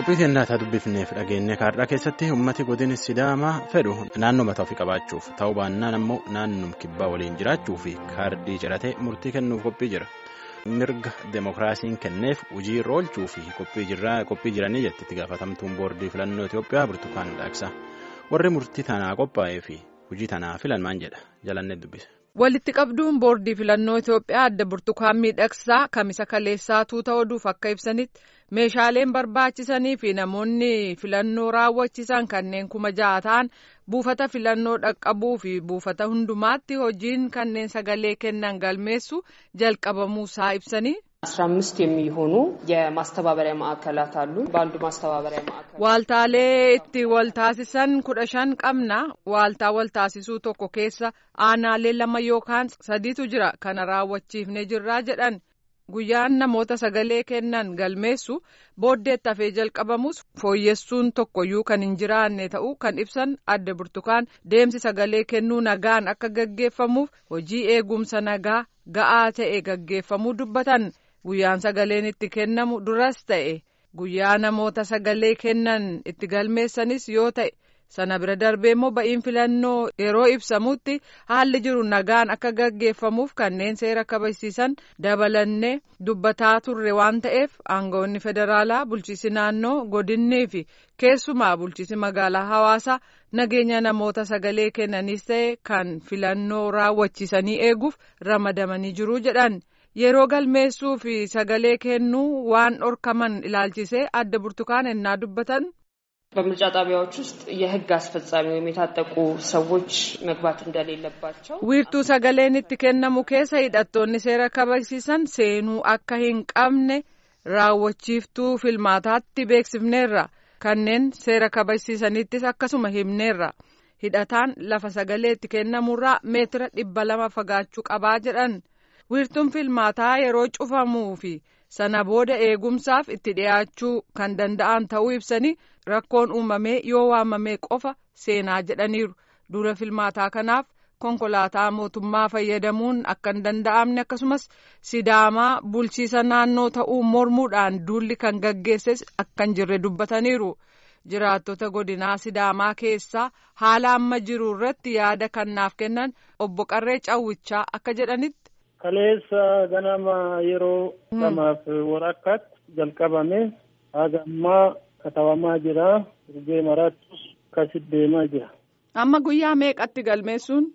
qophii kennaataa dubbifneef dhageenya kaarraa keessatti ummati godina sidaamaa fedhu naannoo mataa ofii qabaachuuf ta'uu baannaan ammoo naannoo kibbaa waliin jiraachuu fi kaardii ciratee murtii kennuuf qophii jira mirga deemokiraasiin kenneef hojii irra oolchuu fi qophii jiranii jetti itti gaafatamtuun boordii filannoo Itoophiyaa burtukaan dhaaqsa warri murtii tanaa qophaa'ee fi hojii tanaa filan maan jedha jalannee dubbise. walitti qabduun boordii filannoo Itoophiyaa adda burtukaan miidhagsaa kamisa kaleessaa tuuta oduuf akka ibsanitti meeshaaleen barbaachisanii fi namoonni filannoo raawwachisan kanneen kuma ja'a ta'an buufata filannoo dhaqqabuu fi buufata hundumaatti hojiin kanneen sagalee kennan galmeessu jalqabamuusaa ibsanii. አስራ አምስት የሚሆኑ የማስተባበሪያ ማዕከላት አሉ። በአንዱ ማስተባበሪያ ማዕከል Waaltaalee itti waltaasisan kudha shan qabna. Waaltaa waltaasisuu tokko keessa aanaalee lama yookaan sadiitu jira. Kana raawwachiifnee jirraa jedhan. Guyyaan namoota sagalee kennan galmeessu booddeetti hafee jalqabamus fooyyessuun tokkoyyuu kan hin jiraanne ta'uu kan ibsan adda burtukaan deemsi sagalee kennuu nagaan akka gaggeeffamuuf hojii eegumsa nagaa ga'aa ta'e gaggeeffamuu dubbatan. Guyyaan sagaleen itti kennamu duras ta'e guyyaa namoota sagalee kennan itti galmeessanis yoo ta'e sana bira darbee immoo ba'iin filannoo yeroo ibsamutti haalli jiru nagaan akka gaggeeffamuuf kanneen seera kabachiisan dabalannee dubbataa turre waan ta'eef aangawoonni federaalaa bulchiisi naannoo godinnii fi keessumaa bulchiisi magaalaa hawaasaa nageenya namoota sagalee kennanis ta'e kan filannoo raawwachiisanii eeguuf ramadamanii jiru jedhan. yeroo galmeessuu fi sagalee kennuu waan dhorkaman ilaalchisee adda burtukaan ennaa dubbatan. በምርጫ ጣቢያዎች ውስጥ የሕግ አስፈጻሚ ወይም የታጠቁ ሰዎች መግባት እንደሌለባቸው wiirtuu sagaleen itti kennamu keessa hidhattoonni seera kabachiisan seenuu akka hin qabne raawwachiiftuu filmaataatti beeksifneerra kanneen seera kabachiisanittis akkasuma himneerra hidhataan lafa sagalee itti kennamurraa meetira dhibba lama fagaachuu qabaa jedhan. wiirtuun filmaataa yeroo cufamuu fi sana booda eegumsaaf itti dhiyaachuu kan danda'an ta'uu ibsanii rakkoon uumamee yoo waamamee qofa seenaa jedhaniiru dura filmaataa kanaaf konkolaataa mootummaa fayyadamuun akka hin danda'amne akkasumas sidaamaa bulchiisa naannoo ta'uu mormuudhaan duulli kan gaggeesses akka hin jirre dubbataniiru jiraattota godinaa sidaamaa keessaa haala amma jiru irratti yaada kannaaf kennan obbo Qarree Cawwichaa akka jedhanitti. Kaleessa ganama yeroo lamaaf walakkaatti jalqabame haga ammaa katabamaa jira. Urgee maraattus akkasitti deemaa jira. Amma guyyaa meeqatti galmeessuun?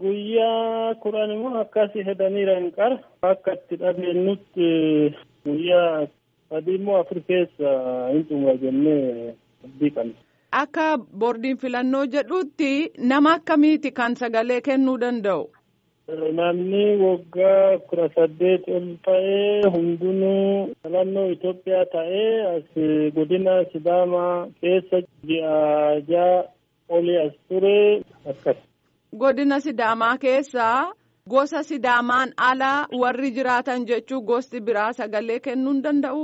Guyyaa kudhan immoo akkasii hedaniira hin qara. Akka itti dhageenyutti guyyaa sadii immoo afur keessa hin xumura jennee abdii qabna. Akka boordiin filannoo jedhutti nama akkamiiti kan sagalee kennuu danda'u? Namni waggaa kudha saddeet ol ta'ee hundinuu filannoo Itoophiyaa ta'ee as godina Sidaamaa keessa ji'a ja'a olii as ture akkas. Godina Sidaamaa keessaa gosa Sidaamaan alaa warri jiraatan jechuu gosti biraa sagalee kennuu hin danda'u?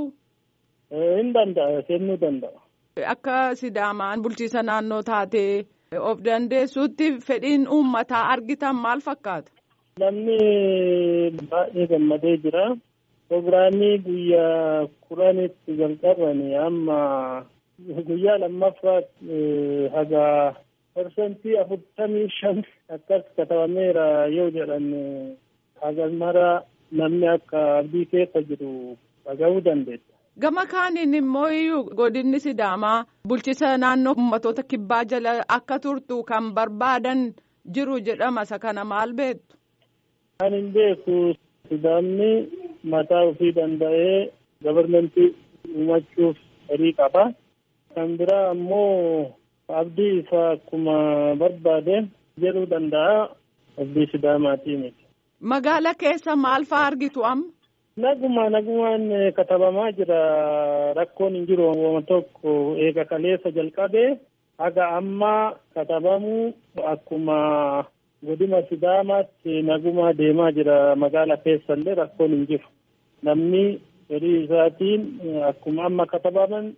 Hin danda'a kennuu danda'a. Akka Sidaamaan bulchiisa naannoo taatee of dandeessuutti fedhiin uummataa argitan maal fakkaata? Namni baay'ee gammadee jira. Proogiraamii guyyaa kudhanitti jalqabanii amma guyyaa lammaffaatti haga parsantii afurtamii shan akkas katabameera yoo jedhan haga mara namni akka abdii keessa jiru dhaga'uu dandeessa. Gama kaaniin immoo iyyuu godinni Sidaamaa bulchisa naannoo uummattoota kibbaa jala akka turtu kan barbaadan jiru jedhama isa kana maal beektu? Kan hin beeku Sidaamni mataa ofii danda'ee gabarmentii uumachuuf horii qaba. Kan biraa ammoo abdii isaa akkuma barbaade jedhuu danda'a. Abdii Sidaamaatiin. Magaala keessa maal fa'aa argitu amma? Naguma nagumaan katabamaa jira. Rakkoon hin jiru waama tokko eega kaleessa jalqabee haga ammaa katabamu akkuma godina Sidaamaatti naguma deemaa jira. Magaala keessa illee rakkoon hin jiru. Namni fedhii isaatiin akkuma amma katabaman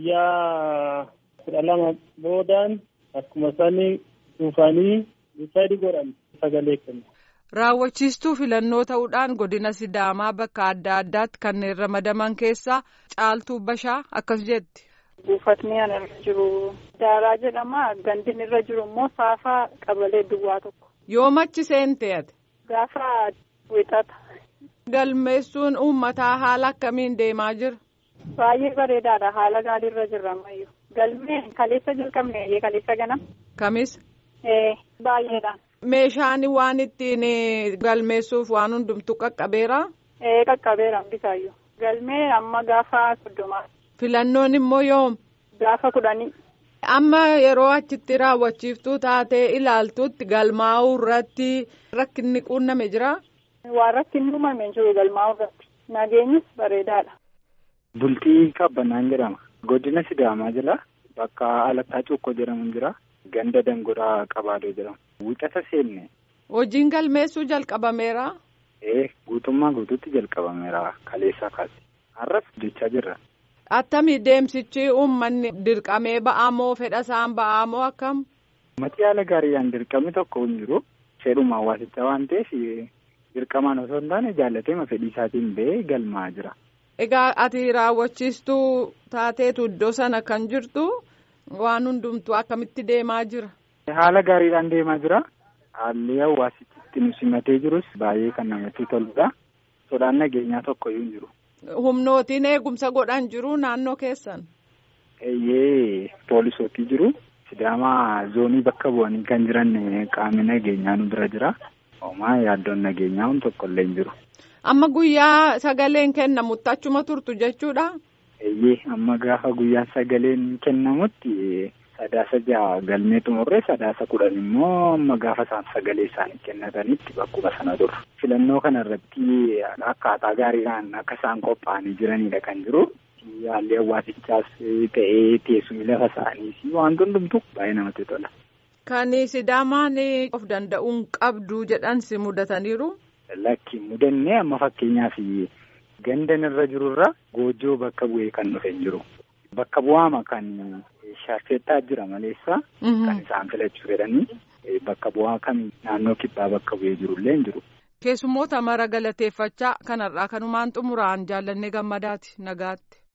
guyyaa kudha lama boodaan akkuma sanii dhufanii sadi godhan sagalee kennu. Raawwachiistuu filannoo ta'uudhaan godina Sidaamaa bakka adda addaatti kanneen ramadaman keessaa caaltuu bashaa akkas jetti. buufatni ana irra jiru daaraa jedhama gandin irra jiru immoo saafaa qabalee duwwaa tokko. Yoomachi seente ate. Gaafa wixata. Galmeessuun uummataa haala akkamiin deemaa jira? Baay'ee bareedaadha haala gaariirra jirra ammayyuu. Galmee kaleessa jalqabne kaleessa ganam. Kamis? Ee baay'eedha. Meeshaan waan ittiin galmeessuuf waan hundumtu qaqqabeera? Ee qaqqabeera hundisaayyuu. Galmee amma gaafa soddomaa. Filannoon immoo yoom? Gaafa kudhanii. Amma yeroo achitti raawwachiiftuu taatee ilaaltutti galmaa'uu irratti rakkinni quunname jira? Waan rakkinni uumame jiru galmaa'uu irratti. Nageenyis bareedaadha. Bultii Qabbannaan jedhama. Godina Sidaamaa jira. Bakka Alattaa Cuukkoo jedhamu jira. Ganda Dangoraa Qabaadoo jedhama. Wixata seenne. Hojiin galmeessuu jalqabameera. Ee guutummaa guutuutti jalqabameera kaleessaa kaase. Har'as hojjechaa jirra. Attamii deemsichi uummanni dirqamee ba'amoo fedha isaan ba'amoo akkam? Uummati haala gaariidhaan dirqamni tokko hin jiru. Fedhuma hawaasichaa waan ta'eef dirqamaan osoo hin taane jaallateema fedhii isaatiin ba'ee galmaa'aa jira. Egaa ati raawwachiistuu taateetu iddoo sana kan jirtu waan hundumtuu akkamitti deemaa jira? Haala gaariidhaan deemaa jira. Haalli hawaasichi nu simatee jirus baay'ee kan namatti toludha. Sodaan nageenyaa tokko iyyuu hin jiru. Humnootiin eegumsa godhan jiru naannoo keessan? Eeyyee poolisootii jiru. Sidaamaa zoonii bakka bu'anii kan jiran qaamni nageenyaa nu bira jira. Homaa yaaddoon nageenyaa hun tokko illee hin jiru. Amma guyyaa sagaleen kennamutti achuma turtu jechuudha? Eeyyee amma gaafa guyyaan sagaleen kennamutti sadaasa jaha galmee xumurree sadaasa kudhan immoo amma gaafa isaan sagalee isaanii kennatanitti bakkuma sana turu. Filannoo kana irratti akkaataa gaariidhaan akka isaan qophaa'anii jiranidha kan jiru. Haalli hawaasichaas ta'ee teessumni lafa isaanii fi waan hundumtu baay'ee namatti tola. Kan Sidaamaan of danda'uun qabdu jedhan si mudataniiru? Lakki mudannee amma fakkeenyaaf gandan irra jirurra goojjoo bakka bu'ee kan dhufe hin jiru. Bakka bu'aama kan shaarfeettaa jira maleessa kan isaan filachuu fedhanii bakka bu'aa kan naannoo kibbaa bakka bu'ee jirullee hin jiru. Keessummoota mara galateeffachaa kanarraa kanumaan xumuraan jaallannee gammadaati nagaatti.